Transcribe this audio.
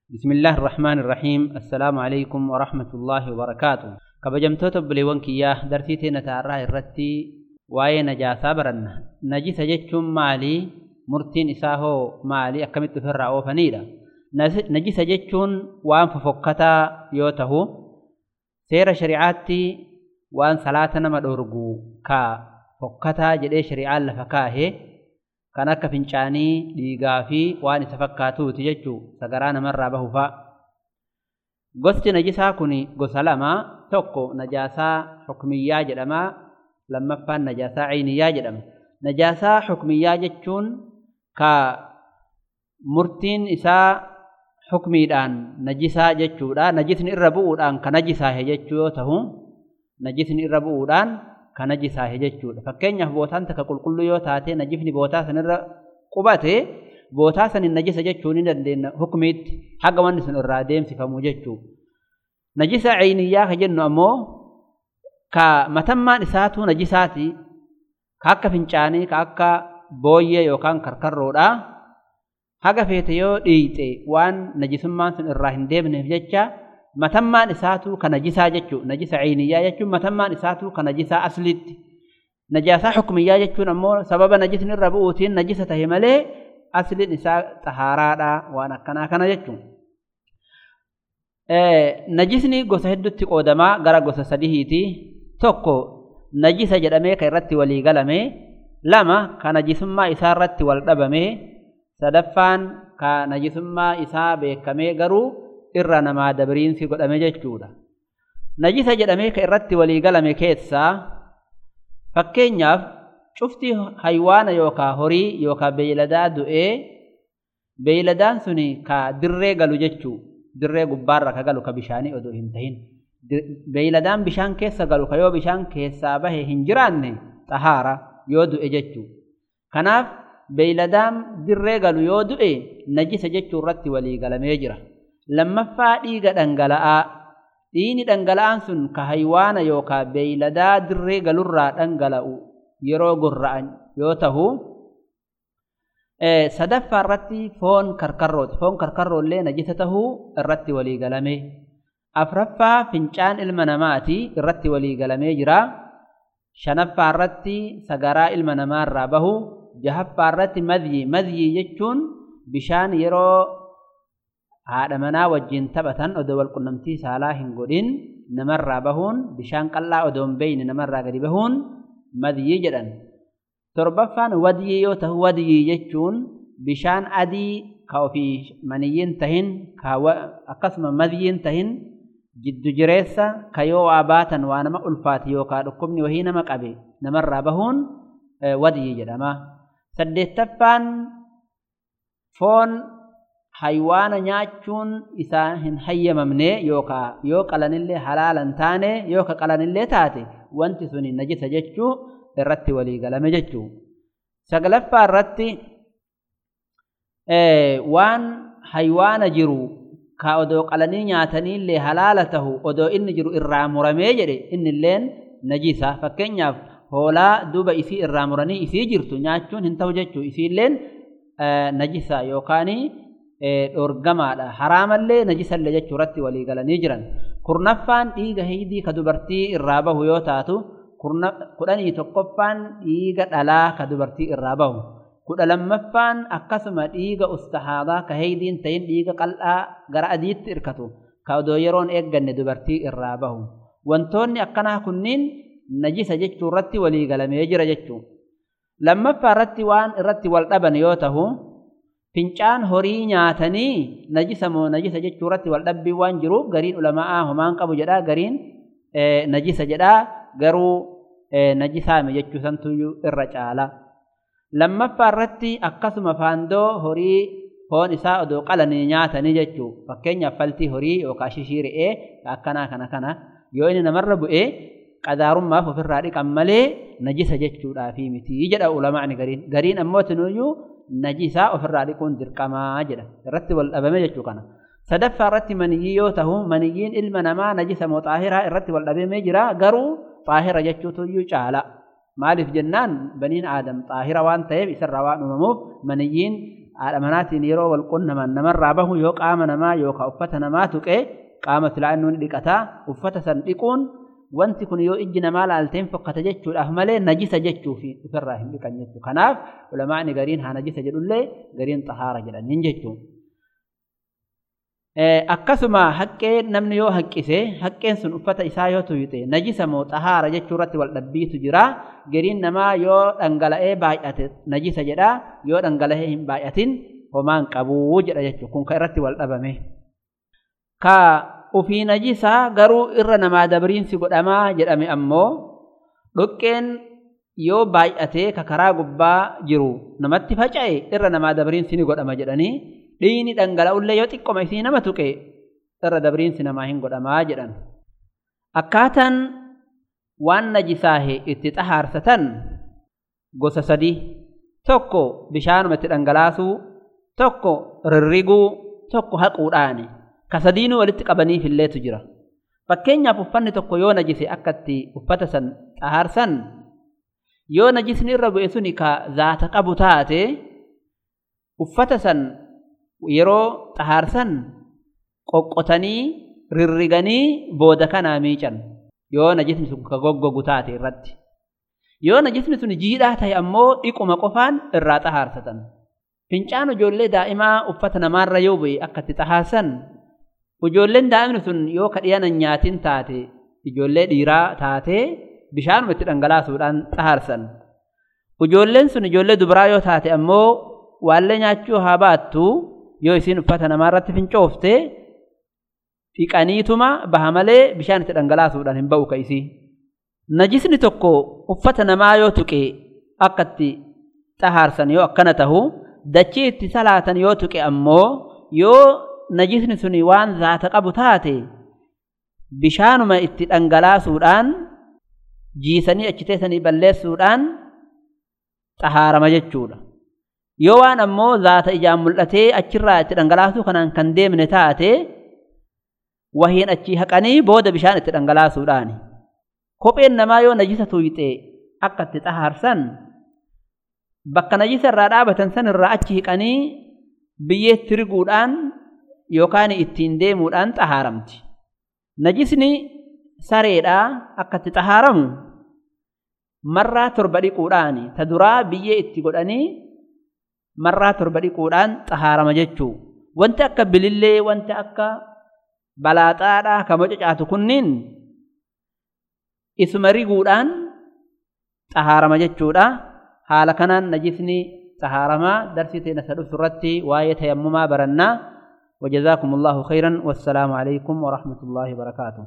بسم الله الرحمن الرحيم السلام عليكم ورحمة الله وبركاته kabajamtoota obboleewwan kiyyaa dartii teenya taarraa irratti waa'ee najaasaa baranna najisa jechuun maali murtiin isaa hoo maali akkamitti ofirraa oofaniidha najisa jechuun waan fofokkataa yoo tahu seera shari'aatti waan salaata nama dhorgu ka fokkataa jedhee shari'aan lafa kaahe kan akka fincaanii dhiigaa fi waan isa fakkaatuuti jechuu sagaraa namarraa bahuufaa gosti najisaa kun gosa lama tokko najaasaa xukmiyyaa jedhama lammaffaan najaasaa ciiniyyaa jedhama najaasaa xukmiyyaa jechuun ka murtiin isaa xukmiidhaan najisaa jechuudha najisni irra bu'uudhaan ka najisaahe jechuu yoo tahu najisni irra bu'uudhaan ka najisaahe jechuudha fakkeenyaaf bootaan takka qulqulluu yoo taate najisni bootaa sanirra qubate bootaa sanin najisa jechuu ni dandeenya hukmiitti haga wanni sun irraa deemsifamu jechuu najisa ciiniyyaa ka jennu ammoo ka matammaan isaatu najisaati ka akka fincaanii ka akka booyyee yookaan karkarroodha haga feete yoo dhiixe waan najisummaan sun irraa hin deemneef jecha matammaan isaatu ka najisaa jechuu najisa ciiniyyaa jechuun matammaan isaatu ka najisaa asliitti najaasaa xukmiyyaa jechuun ammoo sababa najisni irra bu'uutiin najisa tahe malee asliin isaa xahaaraadha waan akkanaa kana jechuun. Najisni gosa hedduutti qoodamaa gara gosa sadihiiti. Tokko najisa jedhamee kan irratti walii galame. Lama ka najisummaa isaa irratti wal dhabame. Sadaffaan ka najisummaa isaa beekamee garuu irra namaa dabriinsi godhame jechuudha. Najisa jedhamee kan irratti walii galame keessaa fakkeenyaaf cufti haywaana yookaan horii yookaan beeyladaa du'ee beeyladaan suni ka dirree galu jechuu dirree gubbaarra ka galu ka bishaanii odoo hin tahin beeyladaan bishaan keessa galu ka yoo bishaan keessaa bahe hin jiraanne xahaara yoo du'e jechuu kanaaf beeyladaan dirree galu yoo du'e najisa jechuu irratti walii galamee jira lammaffaa dhiiga dhangala'aa dhiigni dhangala'aan sun ka haywaana yookaan beeyladaa dirree galurraa dhangala'u yeroo gurra'an yoo tahu sadaffaa irratti foon karkarrooti foon karkarroollee najisa tahuu irratti walii galame afraffaa fincaan ilma namaati irratti walii galamee jira shanaffaa irratti sagaraa ilma namaarraa bahu jahaffaa irratti madyi madyi jechuun bishaan yeroo haadha manaa wajjin taphatan odoo walqunnamtii saalaa hin godhin namarraa bahuun bishaan qal'aa odoo hin beeyne namarraa gadi bahuun madyi jedhan torbaffaan wadyii yoo tahu wadyii jechuun bishaan adii ka ofii maniyyiin tahin ka akkasuma madyiin tahin jiddu jireessa ka yoo waa baatan waa nama ulfaate yookaan dhukkubni wahii nama qabe namarraa bahuun wadyii jedhama saddeettaffaan foon haywaana nyaachuun isaa hin hayyamamne yookaan yoo qalanillee halaalan taane yoo ka qalanillee taate wanti suni najisa jechuu irratti walii galame jechuu saglaffaa irratti waan haywaana jiru ka odoo qalanii nyaataniillee halaala tahu odoo inni jiru irraa muramee jedhe innilleen najisa fakkeenyaaf hoolaa duuba isii irraa muranii isii jirtu nyaachuun hin ta'u jechuu isiilleen najisa yookaanii dhorgamaadha haraamallee najisallee jechuu irratti walii galanii jiran kurnaffaan dhiiga heydii ka dubartii irraa bahu yoo taatu kudhanii tokkoffaan dhiiga dhalaa ka dubartii irraa bahu kudha lammaffaan akkasuma dhiiga ustahaadaa ka heydiin tahin dhiiga qal'aa gara adiitti irkatu ka odoo yeroon eegganne dubartii irraa bahu wantoonni akkanaa kunniin najisa jechuu irratti walii galamee jira jechuu lammaffaa irratti waan irratti wal dhaban yoo tahu fincaan horii nyaatanii najisa moo najisa jechuu irratti wal dhabbii waan jiruuf gariin ulama'aa homaan qabu jedhaa gariin najisa jedhaa garuu najisaame jechuu santuyyuu irra caala lammaffaa irratti akkasuma faandoo horii foon isaa odoo qalanii nyaatanii jechuu fakkeenyaaf faltii horii yookaan shishii re'ee akkanaa kana kana yoo inni namarra bu'ee qadaarummaaf ofirraa dhiqan malee najisa jechuudhaafi miti jedha ulamaa'ni gariin gariin ammoo tinuyyuu najisaa ofirraa dhiquun dirqamaa jedha irratti wal dhabame jechuu kana sadaffaa irratti maniyyii yoo tahu maniyyiin ilma namaa najisa moo xaahiraa irratti wal dhabamee jira garuu xaahira jechuutuyyuu caala maaliif jennaan baniin aadam xaahira waan ta'eef isarraa waan uumamuuf maniyyiin haadha manaatiin yeroo wal qunnaman namarraa bahu yoo qaama namaa yookaan uffata namaa tuqee qaama silaa inni ni dhiqataa uffata san dhiquun wanti kun yoo ijji namaa laalteen fokkata jechuudhaaf malee najisa jechuufi ofirraa hin dhiqan jechuudha. Kanaaf ulamaa'ni gariin haa najisa jedhullee gariin xahaara jedhaniin jechuudha. Akkasuma haqqee namni yoo haqqise haqqeen sun uffata isaa yoo tuyxe najisa moo xahaara jechuu irratti wal dhabbiitu jira. Gariin namaa yoo dhangala'ee baay'ate najisa jedha yoo dhangala'ee hin baay'atin homaan qabuu jedha jechuudha. Kun kan irratti wal dhabame. Ka ufii najisaa garuu irra namaa dabriinsi godhamaa jedhame ammoo dhoqqeen yoo baay'atee ka karaa gubbaa jiru namatti faca'e irra namaa dabriinsi ni godhama jedhanii dhiigni dhangala'ullee yoo xiqqoma isii nama tuqe irra dabriinsi namaa hin godhamaa jedhan. Akkaataan waan najisaahe itti xahaarsatan gosa sadii tokko bishaanuma itti dhangalaasuu tokko rirriguu tokko haquudhaani. ka sadiinuu walitti qabaniif illeetu jira. Fakkeenyaaf uffanni tokko yoo najise akka itti uffata san xahaarsan yoo najisni irra bu'e suni ka zaata qabu taate uffata san yeroo xahaarsan qoqqotanii rirriganii booda kanaa miican yoo najisni sun ka goggogu taate irratti. Yoo najisni sun jiidhaa ta'e ammoo dhiquma qofaan irraa xahaarsatan. Fincaan ijoollee daa'imaa uffata namaarra yoo bu'e akka itti xahaarsan Ijoolleen daa'imni sun yoo kadhiyana nyaatin taate ijoollee dhiiraa taate bishaanuma itti dhangalaasuudhaan xahaarsan. Ijoolleen sun ijoollee dubaraa yoo taate ammoo waallee nyaachuu haa baattu yoo isiin uffata namaarratti fincoofte dhiqaniituma baha malee bishaan itti dhangalaasuudhaan hin ba'u ka isii. Najisni tokko uffata namaa yoo tuqe akka itti xahaarsan yoo akkana tahu dachii itti salaatan yoo tuqe ammoo yoo najisni suni waan zaata qabu taate bishaanuma itti dhangalaasuudhaan jiisanii achi teessanii balleessuudhaan xahaarama jechuudha. Yoo waan ammoo zaata ijaan mul'atee achirraa itti dhangalaasuu kanaan kan deemne taate wahiin achii haqanii booda bishaan itti dhangalaasuudhaani. Kopheen namaa yoo najisa tuyxe akka itti xahaarsan bakka najisa irraa dhaabatan san irraa achi hiqanii biyyeetti riguudhaan yookaan ittiin deemuudhaan xahaaramti. Najisni sareedhaa akka itti xahaaramu marraa torba dhiquudhaani ta duraa biyyee itti godhanii marraa torba dhiquudhaan xahaarama jechuu. Wanti akka bilillee wanti akka balaaxaadhaa ka mococaatu kunniin isuma riguudhaan xahaarama jechuudha. Haala kanaan najisni xahaaramaa darsii teenya sadhuuf irratti waa'ee tayammumaa barannaa. وجزاكم الله خيرا والسلام عليكم ورحمة الله وبركاته